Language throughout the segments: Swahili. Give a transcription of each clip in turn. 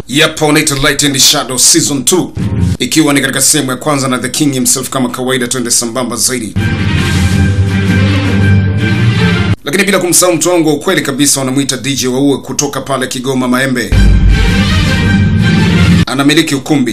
Yapa unaita Light and Shadow season 2 ikiwa ni katika sehemu ya kwanza na The King himself kama kawaida, twende sambamba zaidi, lakini bila kumsahau mtu wangu wa ukweli kabisa, wanamwita DJ Waue kutoka pale Kigoma Maembe, anamiliki ukumbi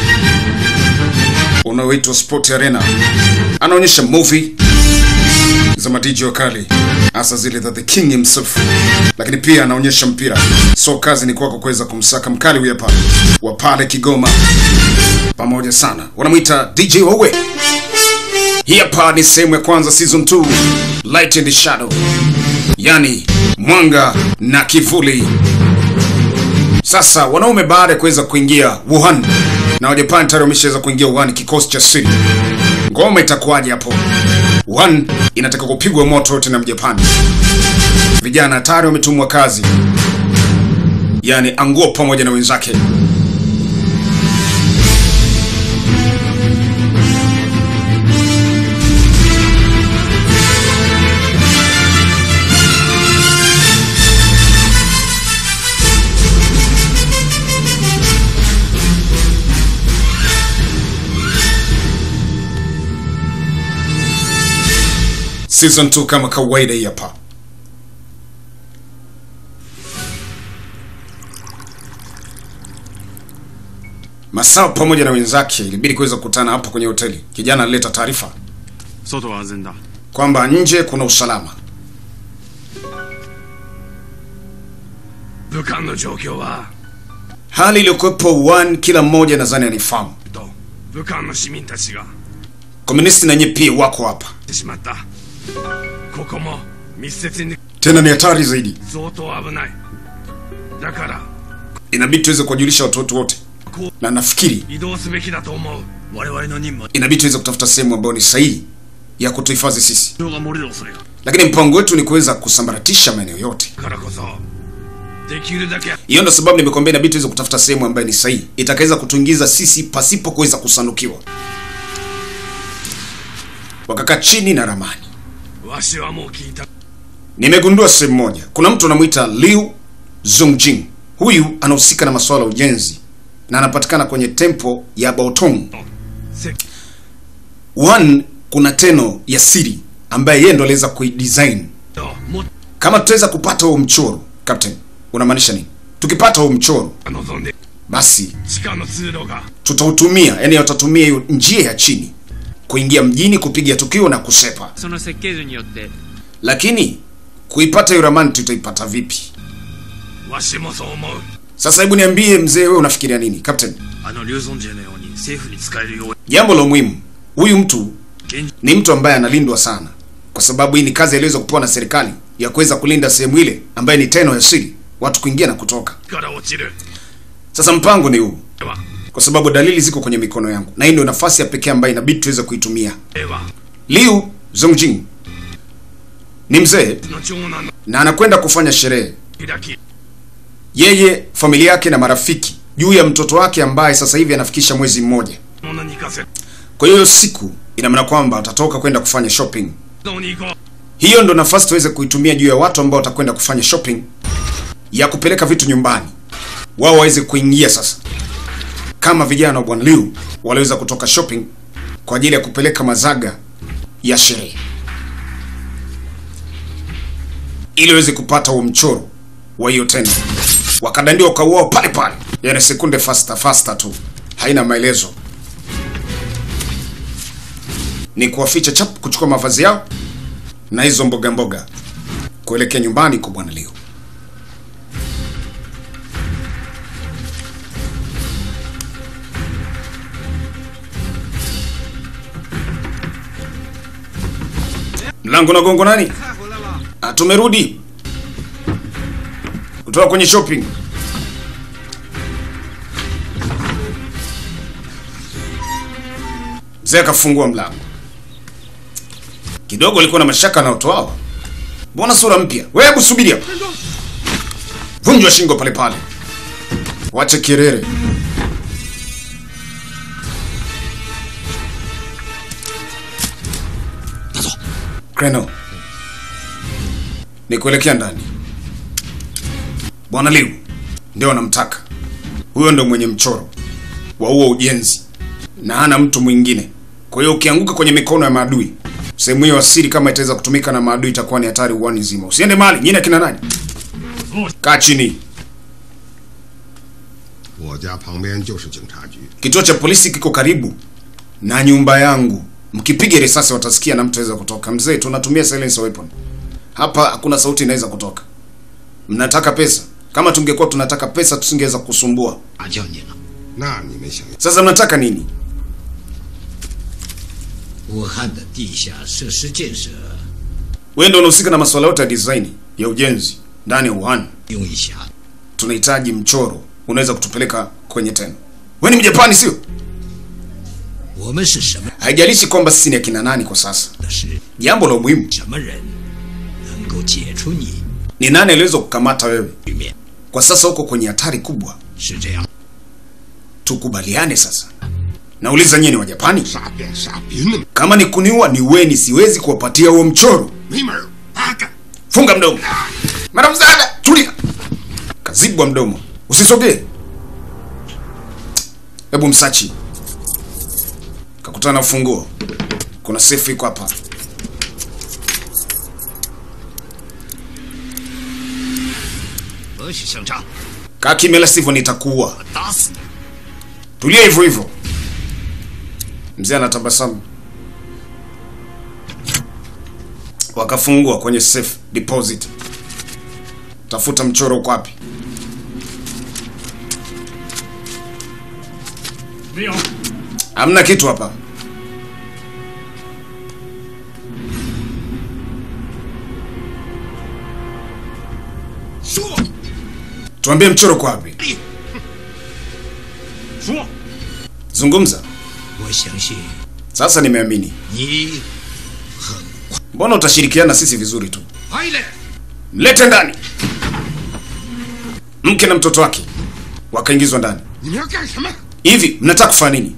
unaoitwa Sport Arena, anaonyesha movie za madiji wakali hasa zile za the king himself, lakini pia anaonyesha mpira. So kazi ni kwako kuweza kumsaka mkali huyu hapa wa pale Kigoma, pamoja sana, wanamwita DJ Waue. Hii hapa ni sehemu ya kwanza season 2 Light and Shadow, yani mwanga na kivuli. Sasa wanaume baada ya kuweza kuingia Wuhan na Wajapani tayari wameshaweza kuingia Wuhan, kikosi cha siri. Ngoma itakuwaje hapo? Wuhan inataka kupigwa moto yote na Mjapani. Vijana hatari wametumwa kazi, yaani Anguo pamoja na wenzake. Season 2 kama kawaida hii hapa. Masao pamoja na wenzake ilibidi kuweza kukutana hapa kwenye hoteli. Kijana alileta taarifa 外は安全だ kwamba nje kuna usalama. 武漢の状況は Hali iliyokuwepo Wuhan kila mmoja nadhani anifahamu. と武漢の市民たちが Komunisti na nyie pia wako hapa. してしまったここも密接に Tena ni hatari zaidi. 相当危ないだから Inabidi tuweze kuwajulisha watu wote wote. こう Na nafikiri 移動すべきだと思う我々の任務は inabidi tuweze kutafuta sehemu ambayo ni sahihi ya kutuhifadhi sisi. 情が漏れる恐れが Lakini mpango wetu ni kuweza kusambaratisha maeneo yote. からこそできるだけ Hiyo ndo sababu nimekwambia inabidi tuweze kutafuta sehemu ambayo ni sahihi itakaweza kutuingiza sisi pasipo kuweza kusanukiwa. Wakakaa chini na ramani. わしはもう聞いた Nimegundua sehemu moja, kuna mtu anamwita Liu Zongjing. Huyu anahusika na masuala ya ujenzi na anapatikana kwenye tempo ya Baotong. せ One, kuna teno ya siri ambaye yeye ndo aliweza kuidesign. ともっ Kama tutaweza kupata huo mchoro, Captain, unamaanisha nini? Tukipata huo mchoro, と望んで basi 地下の通路が tutautumia, yani watatumia hiyo njia ya chini kuingia mjini, kupiga tukio na kusepa. その設計図によって Lakini kuipata hiyo ramani tutaipata vipi? わしもそう思う Sasa hebu niambie mzee, wewe unafikiria nini Captain? あの劉尊ジェのように政府に使えるよう Jambo la muhimu, huyu mtu 現 ni mtu ambaye analindwa sana, kwa sababu hii ni kazi aliweza kupewa na serikali ya kuweza kulinda sehemu ile ambaye ni teno ya siri, watu kuingia na kutoka. から落ちる Sasa mpango ni huu, では kwa sababu dalili ziko kwenye mikono yangu, na hii ndio nafasi ya pekee ambayo inabidi tuweze kuitumia. では Liu Zongjing ni mzee の長男の na anakwenda kufanya sherehe, 開き yeye, familia yake na marafiki, juu ya mtoto wake ambaye sasa hivi anafikisha mwezi mmoja. 物に行かせ Kwa hiyo siku ina maana kwamba atatoka kwenda kufanya shopping. どうに行こう Hiyo ndo nafasi tuweze kuitumia juu ya watu ambao watakwenda kufanya shopping ya kupeleka vitu nyumbani, wao waweze kuingia sasa, kama vijana wa Bwana Liu waliweza kutoka shopping kwa ajili ya kupeleka mazaga ya sherehe, ili waweze kupata huo mchoro wa hiyo tena, wakadandiwa wakauao pale pale, yani sekunde faster faster tu, haina maelezo, ni kuwaficha chap, kuchukua mavazi yao na hizo mboga mboga kuelekea nyumbani kwa bwana Liu. Mlango na gongo nani? Ah, tumerudi kutoka kwenye shopping. Mzee akafungua mlango kidogo alikuwa na mashaka na watu hao. Mbona sura mpya? Wewe hebu subiri hapa. Vunjwa shingo pale pale. Wache kirere. Kreno. Ni kuelekea ndani. Bwana Liu ndio anamtaka. huyo ndo mwenye mchoro wa huo ujenzi na hana mtu mwingine. Kwa hiyo ukianguka kwenye mikono ya maadui, sehemu hiyo asiri kama itaweza kutumika na maadui itakuwa ni hatari uwani nzima. Usiende mahali. Nyinyi akina nani? Kaa chini. 我家旁边就是警察局， Kituo cha polisi kiko karibu na nyumba yangu. Mkipiga risasi watasikia na mtaweza kutoka. Mzee, tunatumia silence weapon. Hapa hakuna sauti inaweza kutoka. Mnataka pesa? Kama tungekuwa tunataka pesa tusingeweza kusumbua. 打叫你了。 那你没想到， Sasa mnataka nini? 武汉的地下设施建设 Wewe ndio unahusika na masuala yote ya design ya ujenzi ndani ya Wuhan. 用一下， Tunahitaji mchoro unaweza kutupeleka kwenye tena. Wewe ni Mjapani sio? 我们是什么 Haijalishi kwamba sisi ni akina nani kwa sasa. 的是 Jambo la muhimu 什么人能够解除你 ni nani aliweza kukamata wewe. 局面， Kwa sasa uko kwenye hatari kubwa. 是这样。 Tukubaliane sasa. Nauliza nyinyi wa Japani, 傻变傻别那么 kama ni kuniua ni weni, siwezi kuwapatia huo mchoro. 没门儿，八个 Funga mdomo. Mara msaada, tulia. Kazibwa mdomo. Usisogee. Hebu msachi. Kakutana na ufunguo. Kuna safe iko hapa. 不许声张， Kaa kimya, la sivyo nitakuua. 打死你！ Tulia hivyo hivyo. Mzee anatabasamu. Wakafungua kwenye safe deposit. Tafuta mchoro uko wapi? 没有， Hamna kitu hapa. Tuambie mchoro uko wapi? 说 Zungumza. 我相信 Sasa nimeamini. 你 Mbona utashirikiana na sisi vizuri tu? 快来！ Mlete ndani. Mke na mtoto wake wakaingizwa ndani. 你们要干什么？ Hivi mnataka kufanya nini?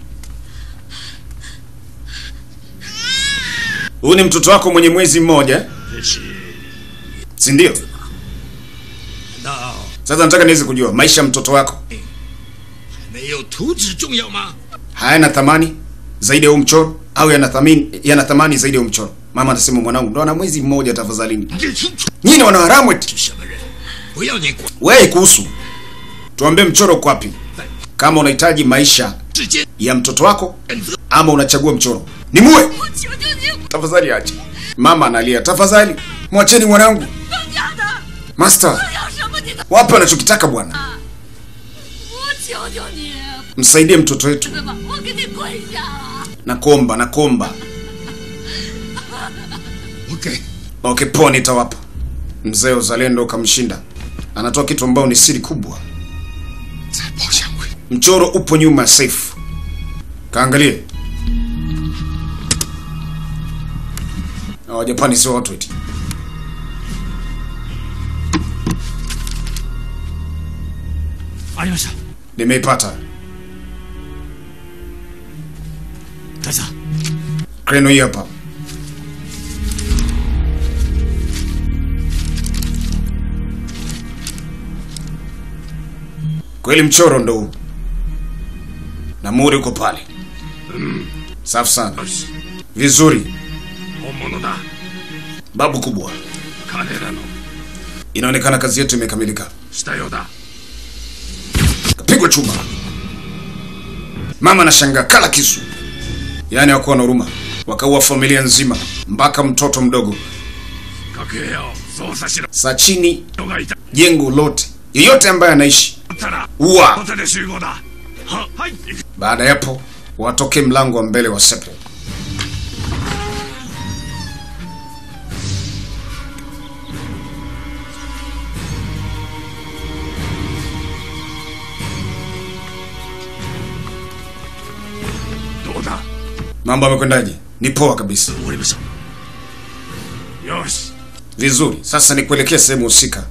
Huyu ni mtoto wako mwenye mwezi mmoja, eh? 这是 si ndio? 难道 Sasa nataka niweze kujua maisha ya mtoto wako 没有图纸重要吗？ hayana thamani zaidi ya huu mchoro au yana thamani yana thamani zaidi ya huu mchoro? Mama anasema mwanangu ndo ana mwezi mmoja, tafadhalini. 你这清楚？ Nyinyi ni wanaharamu eti. 是什么人？不要你管， Wewe kuhusu, tuambie mchoro uko wapi, kama unahitaji maisha 直接 ya mtoto wako 选择。 ama unachagua mchoro. Ni muwe 我求求你， tafadhali, ache. Mama analia, tafadhali mwacheni mwanangu. 更加的， Master, 我要什么你都， wape wanachokitaka bwana, 我求求你， msaidie mtoto wetu. 对吧？我给你跪下了。 Nakuomba, nakuomba. 我给。 Okay, poa, nitawapa. Mzee uzalendo ukamshinda, anatoa kitu ambao ni siri kubwa. 再报相会。 Mchoro upo nyuma ya safe, kaangalie. Na Wajapani sio watu eti. ありました Nimeipata 大佐 kreno hii hapa. Kweli mchoro ndo huu, na muri uko pale. Safi sana, よし vizuri. 本物だ Babu kubwa, 彼らの inaonekana kazi yetu imekamilika. したようだ Kapigwa chuma. Mama anashangaa kala kisu, yaani hawakuwa na huruma, wakaua familia nzima mpaka mtoto mdogo. 各部屋を捜査しろ Saa chini 人がいた jengo lote, yeyote ambaye anaishi だったら uwa. ホテル集合だははい行く Baada ya hapo watoke mlango wa mbele wa sepe. どうだ Mambo yamekwendaje? Ni poa kabisa, 終わりましたよし vizuri. Sasa ni kuelekea sehemu husika.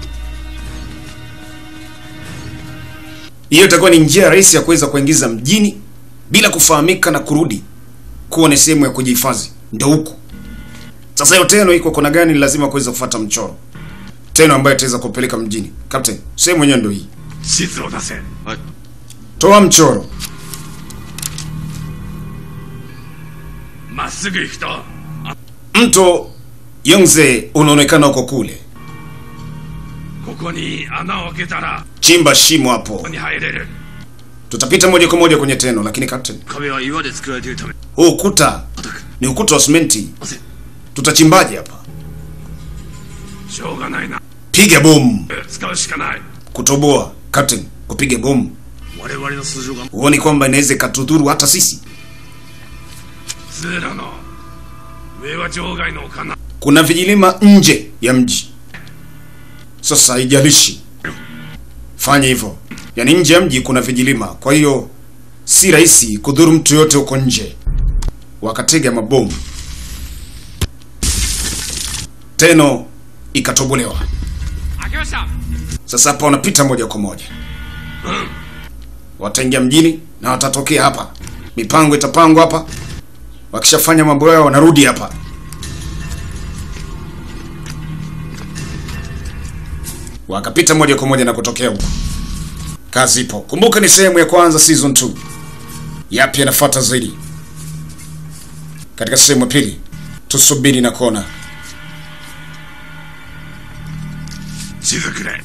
Hiyo itakuwa ni njia rahisi ya kuweza kuingiza mjini bila kufahamika na kurudi kuwa ni sehemu ya kujihifadhi. Ndio huku sasa. Hiyo teno iko kona gani? Ni lazima kuweza kufuata mchoro teno ambayo itaweza kupeleka mjini. Captain, sehemu yenyewe ndio hii. 地図を出せ toa mchoro まっすぐ行くとあ mto yongze unaonekana uko kule ここに穴を開けたら chimba shimo こ hapo こに入れる tutapita moja kwa moja kwenye teno lakini captain 壁は岩で作られているため huu ukuta ni ukuta wa simenti tutachimbaje hapa しょうがないな piga bomu 使うしかない kutoboa captain kupiga bomu 我々の素性が huoni kwamba inaweza ikatudhuru hata sisi 通路の上は場外の丘な kuna vijilima nje ya mji sasa haijalishi fanya hivyo yaani nje ya mji kuna vijilima kwa hiyo si rahisi kudhuru mtu yote huko nje wakatega mabomu teno ikatobolewa 開けました sasa hapa wanapita moja kwa moja wataingia mjini na watatokea hapa mipango itapangwa hapa wakishafanya mambo yao wanarudi hapa wakapita moja kwa moja na kutokea huko kazi ipo kumbuka ni sehemu ya kwanza season 2 yapi yanafuata zaidi katika sehemu ya pili tusubiri na kuona 地図くれ